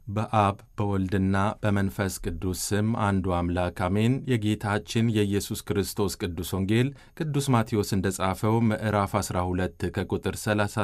በአብ በወልድና በመንፈስ ቅዱስ ስም አንዱ አምላክ አሜን። የጌታችን የኢየሱስ ክርስቶስ ቅዱስ ወንጌል ቅዱስ ማቴዎስ እንደ ጻፈው ምዕራፍ 12 ከቁጥር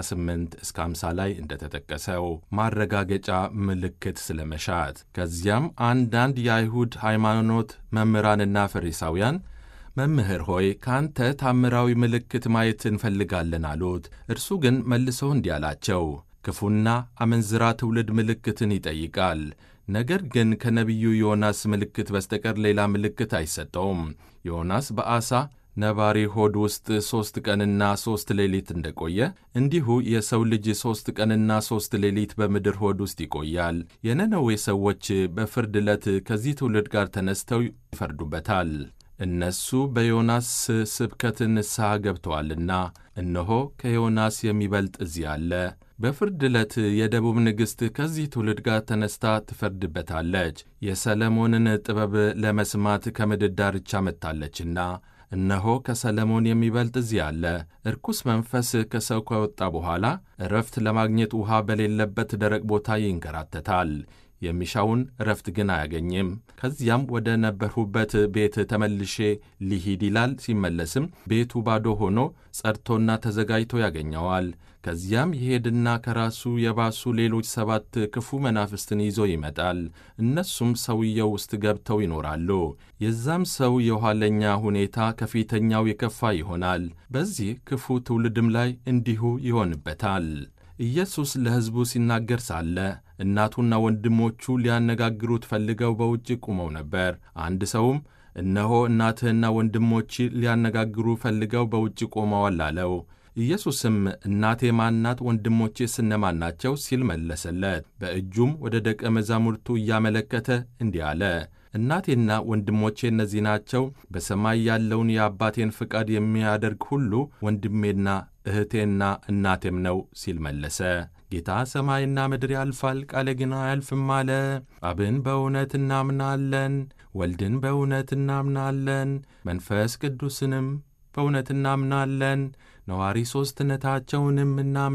38 እስከ 50 ላይ እንደተጠቀሰው ማረጋገጫ ምልክት ስለመሻት። ከዚያም አንዳንድ የአይሁድ ሃይማኖት መምህራንና ፈሪሳውያን መምህር ሆይ ከአንተ ታምራዊ ምልክት ማየት እንፈልጋለን አሉት። እርሱ ግን መልሶ እንዲህ አላቸው ክፉና አመንዝራ ትውልድ ምልክትን ይጠይቃል። ነገር ግን ከነቢዩ ዮናስ ምልክት በስተቀር ሌላ ምልክት አይሰጠውም። ዮናስ በዓሣ ነባሪ ሆድ ውስጥ ሦስት ቀንና ሦስት ሌሊት እንደቆየ እንዲሁ የሰው ልጅ ሦስት ቀንና ሦስት ሌሊት በምድር ሆድ ውስጥ ይቆያል። የነነዌ ሰዎች በፍርድ ዕለት ከዚህ ትውልድ ጋር ተነስተው ይፈርዱበታል። እነሱ በዮናስ ስብከት ንስሐ ገብተዋልና፣ እነሆ ከዮናስ የሚበልጥ እዚህ አለ። በፍርድ ዕለት የደቡብ ንግሥት ከዚህ ትውልድ ጋር ተነስታ ትፈርድበታለች። የሰለሞንን ጥበብ ለመስማት ከምድር ዳርቻ መጥታለችና፣ እነሆ ከሰለሞን የሚበልጥ እዚህ አለ። እርኩስ መንፈስ ከሰው ከወጣ በኋላ እረፍት ለማግኘት ውሃ በሌለበት ደረቅ ቦታ ይንከራተታል። የሚሻውን እረፍት ግን አያገኝም። ከዚያም ወደ ነበርሁበት ቤት ተመልሼ ሊሂድ ይላል። ሲመለስም ቤቱ ባዶ ሆኖ ጸድቶና ተዘጋጅቶ ያገኘዋል። ከዚያም ይሄድና ከራሱ የባሱ ሌሎች ሰባት ክፉ መናፍስትን ይዞ ይመጣል። እነሱም ሰውየው ውስጥ ገብተው ይኖራሉ። የዛም ሰው የኋለኛ ሁኔታ ከፊተኛው የከፋ ይሆናል። በዚህ ክፉ ትውልድም ላይ እንዲሁ ይሆንበታል። ኢየሱስ ለሕዝቡ ሲናገር ሳለ እናቱና ወንድሞቹ ሊያነጋግሩት ፈልገው በውጭ ቆመው ነበር። አንድ ሰውም እነሆ እናትህና ወንድሞች ሊያነጋግሩ ፈልገው በውጭ ቆመዋል አለው። ኢየሱስም እናቴ ማናት? ወንድሞቼስ እነማን ናቸው? ሲል መለሰለት። በእጁም ወደ ደቀ መዛሙርቱ እያመለከተ እንዲህ አለ እናቴና ወንድሞቼ እነዚህ ናቸው። በሰማይ ያለውን የአባቴን ፍቃድ የሚያደርግ ሁሉ ወንድሜና እህቴና እናቴም ነው ሲል መለሰ። ጌታ ሰማይና ምድር ያልፋል፣ ቃሌ ግን አያልፍም አለ። አብን በእውነት እናምናለን፣ ወልድን በእውነት እናምናለን፣ መንፈስ ቅዱስንም በእውነት እናምናለን፣ ነዋሪ ሦስትነታቸውንም እናምናለን